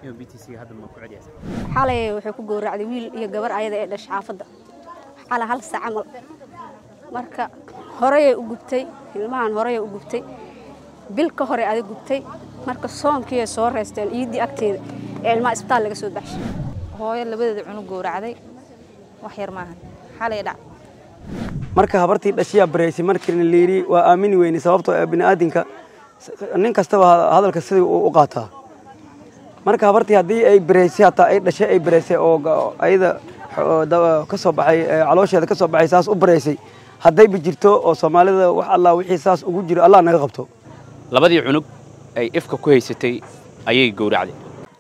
xalay waxay ku gowracday wiil iyo gabar ayada ee dhashay xaafadda xalay hal sac camal marka horeyay u gubtay ilmahan horeyay u gubtay bil ka hore ada gubtay marka soonkiiay soo reysteen iiddii agteeda ee ilmaha isbitaal laga soo baxshay hooyo labadeeda cunug gowracday wax yar maahan xalay dhac marka habartii dhashiyaa bareysay markiina layidhi waa aamini weyne sababtoo ee bini'aadinka nin kastaba hadalka sidii uu u qaataa marka habartii haddii ay bareysay hataa ay dhashay ay bareysay oo ayada ka soo baxay caloosheeda ka soo baxay saas u bareysay haddayba jirto oo soomaalida wax allah wixii saas ugu jiro allah naga qabto labadii cunug ay ifka ku haysatay ayay gowracday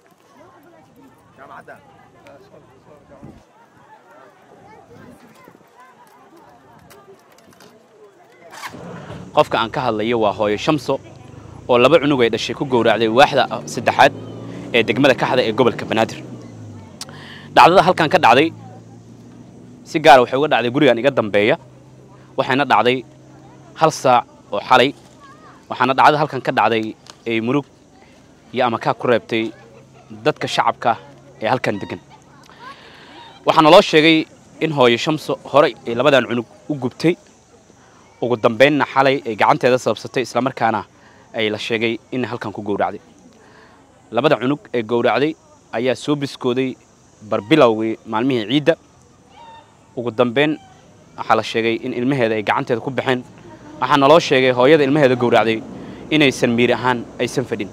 qofka aan ka hadlayo waa hooyo shamso oo laba cunug ay dhashay ku gowracday waaxda saddexaad ee degmada kaxda ee gobolka banaadir dhacdada halkan ka dhacday si gaara waxay uga dhacday gurigan iga dambeeya waxayna dhacday hal saac oo xalay waxaana dhacdada halkan ka dhacday ay murug iyo amakaa ku reebtay dadka shacabka ee halkan degan waxaana loo sheegay in hooyo shamso horey ay labadan cunug u gubtay ugu dambaynna xalay ay gacanteeda sababsatay islamarkaana ay la sheegay in halkan ku gowracday labada cunug ee gowracday ayaa soo biskooday barbilowgii maalmihii ciidda ugu dambayn waxaa la sheegay in ilmaheeda ay gacanteeda ku baxeen waxaana loo sheegay hooyada ilmaheeda gowracday inaysan miir ahaan aysan fadhin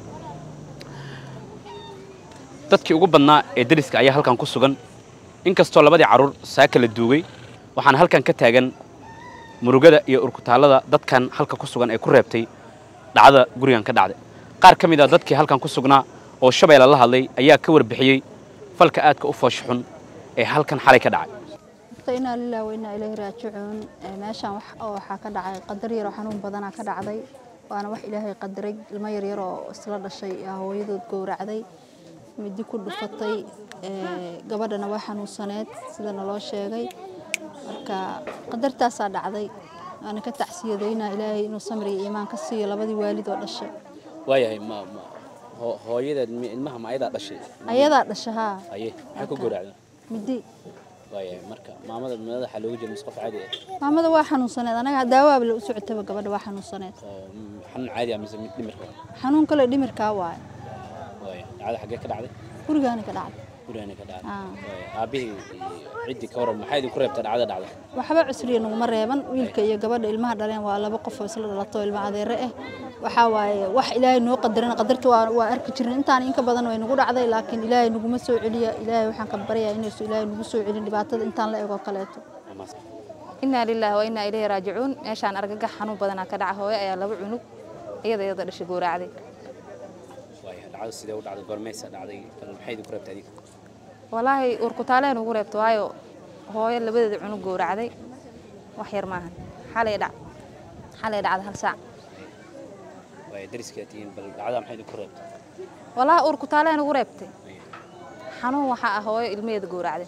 dadkii ugu badnaa ee dariska ayaa halkan ku sugan inkastoo labadii carruur saaka la duugay waxaana halkan ka taagan murugada iyo urkutaallada dadkan halka ku sugan ee ku reebtay dhacdada gurigan ka dhacday qaar ka mid a dadkii halkan ku sugnaa oo shabeelle la hadlay ayaa ka warbixiyey falka aadka u foosh xun ee halkan xalay ka dhacay inaa lilah wainaa ilaahi raajicuun meeshaan waxaa ka dhacay qadar yaroo xanuun badanaa ka dhacday waana wax ilaahay qadaray ilmo yaryar oo isla dhashay hooyadood gowracday midi ku dhufatay gabadhana waa xanuunsaneed sidana loo sheegay marka qadartaasaa dhacday waana ka tacsiyadaynaa ilaahay inuu samri iyo iimaan ka siiyo labadii waalid oo dhashay waayahay hooyadeed ilmaha ma ayadaa dhashay ayadaa dhasha haa aye maxay ku gowracday midi waayahay marka maamada madaxa looga jira mise qof caadi ah maamada waa xanuunsaneed anaga daawaaba la u socotaba gabadha waa xanuunsaneed oo xanuun caadi ah mise mid dhimirka xanuun kale dhimirkaa waaye waaya dhacda xaggee ka dhacday gurigaani ka dhacday gurigana ka dhacday Ah. Waaya. aabbihii iyo ciddii ka waran maxaa idinku reebta dhacda dhacda waxba cusriya naguma reeban wiilka iyo gabadha ilmaha dhaleen waa laba qof oo isla dhalato ilma adeere ah waxaa waaye wax ilaahay noo qadarana qadarta waa waa arki jirnay intaan inka badan way nagu dhacday laakiin ilaahay naguma soo celiya ilaahay waxaan ka baryayaa inaysu ilaahay nagu soo celin dhibaatada intaan la ego kaleeto inaa lilaahi wa inaa ilayhi raajicuun meeshaan argagax xanuun badanaa ka dhaca hooyo ayaa laba cunug iyada iyada dhashay gowracday waaya dhacda sidee u dhacday goormaysa dhacday bal maxay idinku reebta adiga walaahi urkutaaleen ugu reebto waayo hooyo labadeeda cunug gowracday wax yar maahan xalay dhac xalay dhacda hal saac waaya dariskaa tihiin bal dhacda maxay idinku reebta walaahi urkutaaleen ugu reebtay xanuun waxaa ah hooyo ilmaheeda gowracday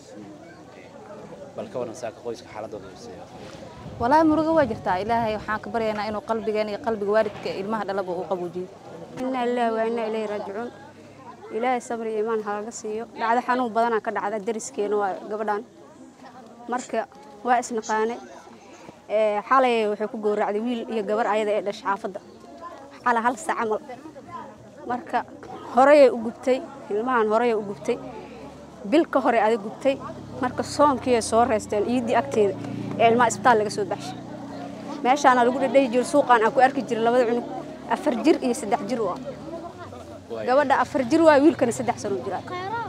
bal ka waran saaka qoyska xaaladooda sidee walaahi murugo waa jirtaa ilaahay waxaan ka baryaynaa inuu qalbigeena iyo qalbiga waalidka ilmaha dhalaba uu qabuujiyo inaa lillahi wa inaa ilayhi raajicuun ilaahay sabri iyo iimaan halaga siiyo dhacdo xanuun badanaa ka dhacda dariskeena waa gabadhan marka waa isnaqaanay ee xalay waxay ku gowracday wiil iyo gabar ayada ee dhashay xaafadda xalay hal sac camal marka horeyay u gubtay ilmahan horeyay u gubtay bil ka hore ada gubtay marka soonkiiay soo reysteen iiddii agteeda ee ilmaha isbitaal laga soo baxshay meeshaana lagu dhadhayi jiro suuqaan aan ku arki jiray labada cunug afar jir iyo saddex jir u ah gabadha afar jir waa wiilkana saddex sano jira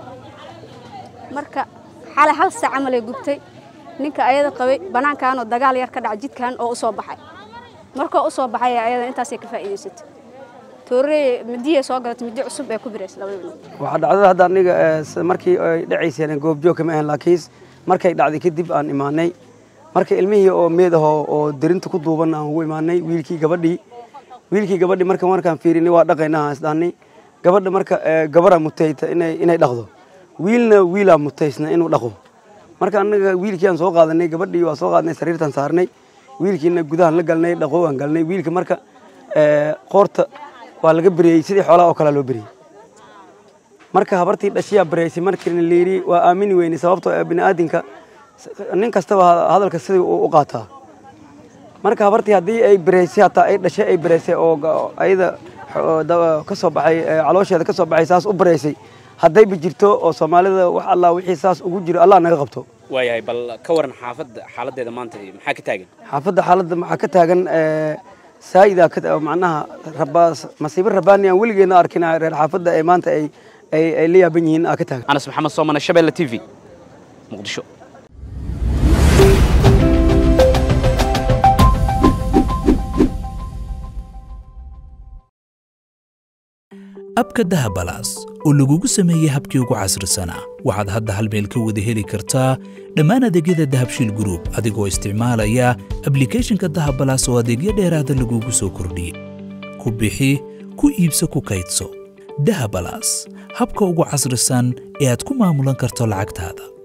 marka xalay hal saac camalay gubtay ninka ayada qabay banaankaanoo dagaal yar ka dhaca jidkan oo u soo baxay markoo u soo baxay ayada intaasay ka faa'iidaysatay toorey midiyay soo galatay midi cusub ee ku birays labada cunug waxaa dhacdada hadda aniga ee, s- markii ay dhacayseen goobjoog kama ahan laakiin markay dhacday kadib aan imaanay marka ilmihii oo meed ahoo oo derinta ku duuban aan ugu imaanay wiilkii gabadhii wiilkii gabadhii marka markaan fiirinay waa dhaqaynaa aan isdhahnay gabadha marka ee, gabaraa mutayta inay inay dhaqdo wiilna wiilaa mutaysna inuu dhaqo marka anaga wiilkii aan soo qaadanay gabadhii waa soo qaadnay sariirtaan saarnay wiilkiina gudahaan la galnay dhaqo aan galnay wiilka marka ee, qoorta waa laga beriyey sidii xoolaha oo kalea loo beriyey marka habartii dhashiyaa baraysay markiina layidhi waa aamini weyne sababtoo ah bini'aadinka nin kastaba hadalka sidii uu u qaataa marka habartii haddii ay baraysay hataa ay dhashay ay baraysay oo ayada ka soo baxay caloosheeda ka soo baxay saas u baraysay haddayba jirto oo soomaalida wax allah wixii saas ugu jiro allah naga qabto waayahay bal ka waran xaafadda xaaladeeda maanta maxaa ka taagan xaafadda xaaladda maxaa ka taagan saa'ida macnaha rabaas masiibo rabaani aan weligeedna arkin reer xaafadda ee maanta ay ay ay la yaaban yihiin aa ka taagan anas maxamed soomane shabeelle t v muqdisho abka dahabalaas oo lagugu sameeyey habkii ugu casrisanaa waxaad hadda hal meel ka wada heli kartaa dhammaan adeegyada dahabshiil gruub adigoo isticmaalaya ablikhethonka dahabalaas oo adeegyo dheeraada lagugu soo kordhiyey ku bixi ku iibso ku kaydso dahabalaas habka ugu casrisan ee aad ku maamulan karto lacagtaada